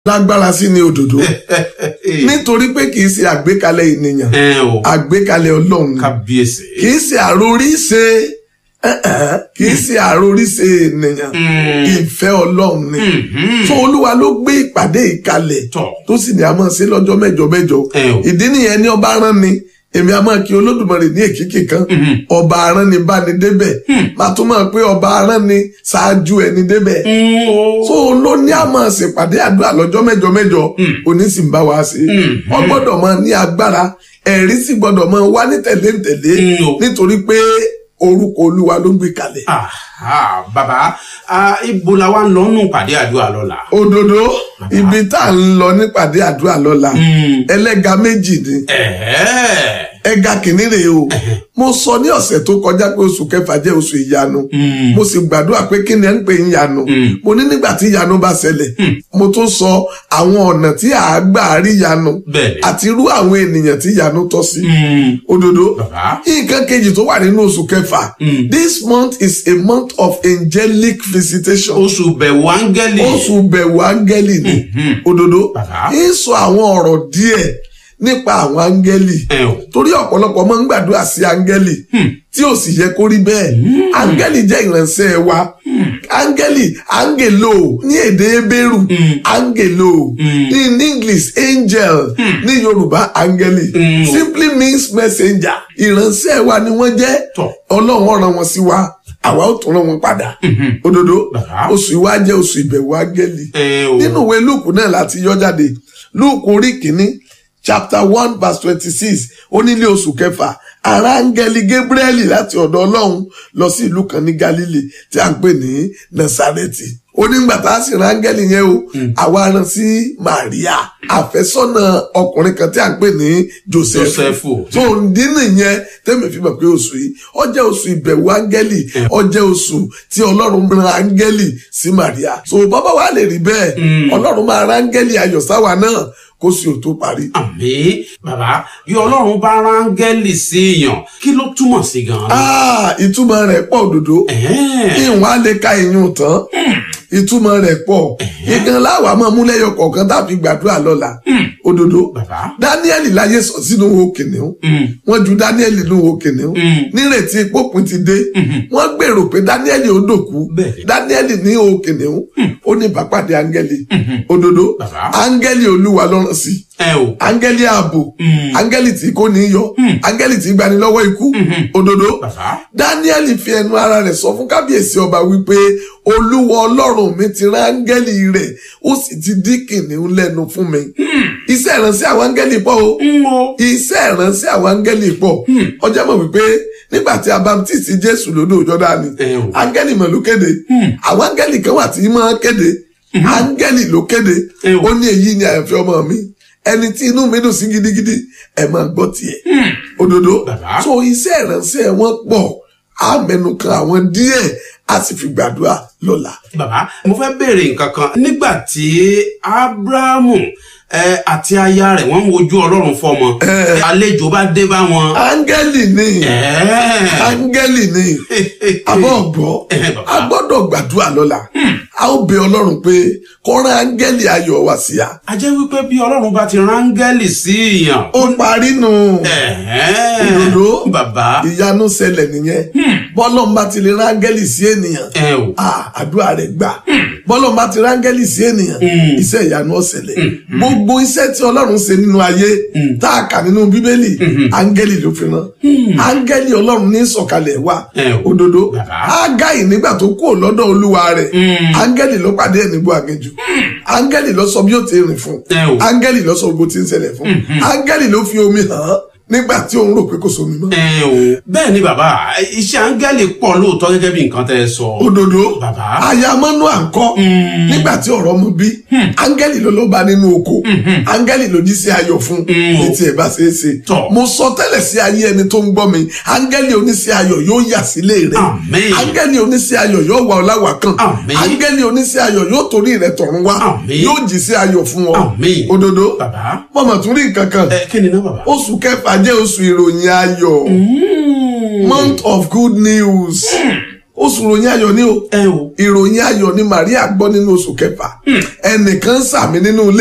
lágbára sí ni òdòdó nítorí pé kì í ṣe àgbékalẹ̀ ènìyàn ẹ o àgbékalẹ̀ ọlọ́run ni. kábíyèsí. kì í ṣe àròríṣe ẹ̀ẹ́, kì í ṣe àròríṣe ènìyàn ìfẹ́ ọlọ́run ni tó olúwa ló gbé ìpàdé ìkalẹ̀ Tọ̀. tó sì ní a máa ṣe lọ́jọ́ mẹ́jọ mẹ́jọ Ẹ o. ìdí nìyẹn ní ọba rán ni èmi a máa kí olódùmarè ní èkìkì kan ọba arán ni bá ní débẹ̀ màá tún máa pé ọba arán ni ṣáájú ẹni débẹ̀ so ló ní a máa ṣèpàdé àdúrà lọ́jọ́ mẹ́jọ mẹ́jọ òní sì ń bá wa ṣe wọ́n gbọ́dọ̀ máa ní agbára ẹ̀rí sì gbọ́dọ̀ máa wá ní tẹ̀léǹtẹ̀lé Mm, o. nítorí pé orúkọ olúwa ló gbé kalẹ̀. Aha, bàbá ah, ibo la wa ń lọ nù pàdé àdúrà lọ́la. òdodo ibi tá à ń lọ nípàdé àdúrà lọ́la ẹlẹ́ga méjì ni Ẹ̀ẹ́. ẹ̀ga kìíní rèé o mo sọ ní ọ̀sẹ̀ tó kọjá pé oṣù kẹfà jẹ́ oṣù ìyanu mo sì gbàdúrà pé kí ni ẹ ń pè ń yanu mo ní nígbà tí ìyanu bá ṣẹlẹ̀ mo tún sọ àwọn ọ̀nà tí à á gbà rí ìyanu Bẹ́ẹ̀ni. àti irú àwọn ènìyàn tí ìyanu tọ́ sí Mm. òdodo Bàbá. nǹkan kejì tó wà nínú oṣù kẹfà this month is a month of angelic visitation Oṣù bẹ̀wò áńgẹ́lì. oṣù bẹ̀wò áńgẹ́lì ni òdodo Bàbá. ń sọ àwọn ọ̀rọ̀ díẹ̀ nípa àwọn áńgẹ́lì Ẹ o. torí ọ̀pọ̀lọpọ̀ máa ń gbàdúrà sí áńgẹ́lì tí ò sì yẹ kó rí bẹ́ẹ̀ áńgẹ́lì jẹ́ ìránṣẹ́ wa áńgẹ́lì áńgèlò ní èdè ebéèrù áńgèlò in english angel ní yorùbá áńgẹ́lì Mm. simply means messenger ìránṣẹ́ wa ni wọ́n jẹ́ Tọ̀. ọlọ́run ó rán wọn sí wa àwa ó tún rán wọn padà òdodo Bàbá. oṣù ìwá jẹ́ oṣù ìbẹ̀wò áńgẹ́lì Ẹ o. nínú ìwé lúùkù náà láti yọ jáde lúùkù orí kìíní chapter one verse twenty-six onílé oṣù kẹfà ará áńgẹ́lì gabrieli láti ọ̀dọ̀ ọlọ́run lọ sí ìlú kan ní galilei tí a ń pè ní nasareti onígbà tá a sì rán áńgẹ́lì yẹn o àwa rán sí maria àfẹ́sọ́nà ọkùnrin kan tí a ń pè ní joseph Jósẹ́fù. so ǹdí nìyẹn tẹ́mi fi mọ̀ pé oṣù yìí ó jẹ́ oṣù ìbẹ̀wò áńgẹ́lì ó jẹ́ oṣù tí ọlọ́run rán áńgẹ́lì sí Maria so bàbá wa lè rí bẹ́ẹ̀ ọlọ́run máa rán áńgẹ́lì ayọ̀ sáwa náà kó sì ò tó parí. Àmì bàbá bí Ọlọ́run bá rángẹ́lì sí èèyàn kí ló túmọ̀ sí gan-an? Ah, ìtumọ̀ rẹ̀ pọ̀ òdodo Ẹ̀ẹ́. ìwọ̀n á lè ka ìyún tán ìtumọ̀ rẹ̀ pọ̀ ìgan láwàá máa mú lẹ́yọ kọ̀ọ̀kan tàbí gbàdúrà lọ́la òdodo Bàbá. Dáníẹ́lì láyé sọ sínú wo kìnìún wọ́n ju Dáníẹ́lì nínú wo kìnìún nírètí pópin ti dé wọ́n gbèrò pé Dáníẹ́lì ó dòkú Bẹ́ẹ̀ni. Dáníẹ́lì ní wo kìnìún ó ní ìbápàdé áńgẹ́lì òdodo Bàbá. áńgẹ́lì olúwa lọ́rọ̀ sí Ẹ o. áńgẹ́lì ààbò áńgẹ́lì tí kò ní yọ áńgẹ́lì tí gbani lọ́wọ́ ikú òdodo Bàbá. Dáníẹ́lì fi ẹnu ara rẹ̀ sọ fún kábíyèsí ọba wípé olúwa ọlọ́run mi ti rán áńgẹ́lì rẹ̀ ó sì ti dí kìnìún lẹ́nu fún mi iṣẹ́ ìránṣẹ́ àwọn áńgẹ́lì pọ̀ o Ń o. iṣẹ́ ìránṣẹ́ àwọn áńgẹ́lì pọ̀ ọjọ́ mọ̀ wípé nígbà tí a baptisi jésù lódò jọ́dánì Ẹ o. áńgẹ́lì mọ̀ ló kéde àwọn áńgẹ́lì kan wà tí máa kéde áńgẹ́lì ló kéde Ẹ o. ó ní èyí ni àyànfẹ́ ọmọ mi ẹni tí inú mi dùn sí gidigidi ẹ máa gbọ́ tiẹ̀ òdodo Bàbá. so iṣẹ́ ìránṣẹ́ wọn pọ̀ á mẹ́nu kan àwọn díẹ̀ á sì fi gbàdúrà lọ́la. Bàbá mo fẹ́ béèrè nǹkan kan nígbà tí Ábúráhámù ẹ, àti aya rẹ̀ wọ́n ń wojú Ọlọ́run fọ́mọ àlejò bá dé bá wọn. áńgẹ́lì ni Ẹ̀ẹ́. áńgẹ́lì ni àbọ̀ ọ̀gbọ́ Eh, bàbá. a gbọ́dọ̀ gbàdúrà lọ́la a ó bẹ ọlọ́run pé kó rán áńgẹ́lì ayọ̀ wá sí a. a jẹ́ wípé bí Ọlọ́run bá ti rángẹ́lì sí èèyàn. ó parí nù Ẹ̀ẹ́. òdòdó Bàbá. ìyanu ṣẹlẹ̀ nìyẹn bọ́lọ́n bá ti lè rán áńgẹ́lì sí ènìyàn Ẹ o. ah, àdúrà rẹ̀ gbà bọ́lọ́n bá ti rán áńgẹ́lì sí ènìyàn iṣẹ́ ìyanu ó ṣẹlẹ̀ gbogbo iṣẹ́ tí ọlọ́run ṣe nínú ayé tá a kà nínú bíbélì áńgẹ́lì ló fi rán áńgẹ́lì ọlọ́run ní sọ̀kalẹ̀ wá Ẹ o. òdodo Bàbá. ágáì nígbà tó kúrò lọ́dọ̀ olúwa rẹ̀ áńgẹ́lì ló pàdé ẹ̀ níbo àgẹ́jù áńgẹ́lì ló sọ bí ó ti rìn fún Ẹ o. áńgẹ́lì ló sọ bó ti ń ṣẹlẹ̀ fún áńgẹ́lì ló fi omi hàn án nígbà tí òun rò pé kò sómi mọ́ ẹ o bẹ́ẹ̀ ni bàbá iṣẹ́ áńgẹ́lì pọ̀ lóòótọ́ gẹ́gẹ́ bí nǹkan tẹ́ ẹ sọ. òdodo Bàbá. ayamọ́nú à ń kọ́ nígbà tí ọ̀rọ̀ mu bí áńgẹ́lì ló ló bá nínú oko áńgẹ́lì ló jí sí ayọ̀ fún ní tiẹ̀ bá ṣe é ṣe Tọ̀. mo sọ tẹ́lẹ̀ sí ayé ẹni tó ń gbọ́ mi áńgẹ́lì oníṣẹ́ ayọ̀ yóò yà sílé rẹ̀ Àmín. áńgẹ́lì oníṣẹ́ ayọ̀ yóò wà ọ́ láwà kan Àmín. áńgẹ́lì oníṣẹ́ ayọ̀ yóò torí rẹ̀ tọ̀run wá Àmín. yóò jí sí ayọ̀ fún ọ Àmín. òdodo Bàbá. mọ̀mọ́ tún rí nǹkan kan ẹ kí ni náà bàbá. oṣù kẹfà jẹ́ oṣù ìròyìn ayọ̀ month of good news oṣù ròyìn ayọ̀ ni o ẹ o ìròyìn ayọ̀ ni Màríà gbọ́ nínú oṣù kẹfà ẹnìkan ń sàmì nínú ilé